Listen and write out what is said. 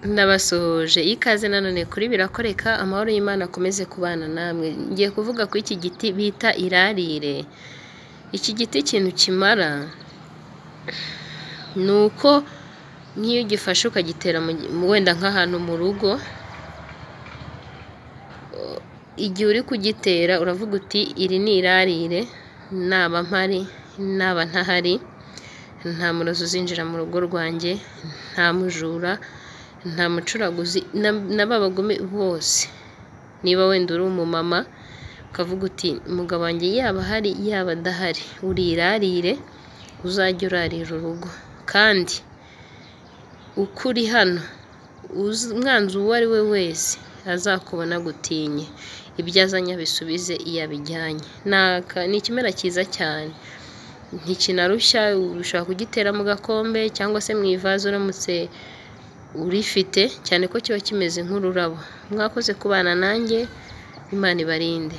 ndabasuhuje ikaze nanone kuri birakoreka amahoro y'Imana akomeze kubana namwe ngiye kuvuga ku iki giti bita irarire iki giti ikintu kimara ni uko nk'iyo ugifashe ukagitera wenda nk'ahantu mu rugo igihe uri kugitera uravuga uti iri ni irarire naba mpari naba ntahari nta murozi uzinjira mu rugo rwanjye nta mujura nta mucuraguzi na ba bagome bose niba wenda uri umumama ukavuga uti umugabo wanjye yaba ahari yaba adahari uri irarire uzajye urarira urugo kandi uko uri hano umwanzi uwo ari we wese azakubona agutinye ibyo azanye abisubize iyo abijyanye ni ikimera cyiza cyane ntikinarushya ushobora kugitera mu gakombe cyangwa se mu ivaze uramutse urifite cyane ko kiba kimeze nk'ururabo mwakoze kubana nanjye imana ibarinde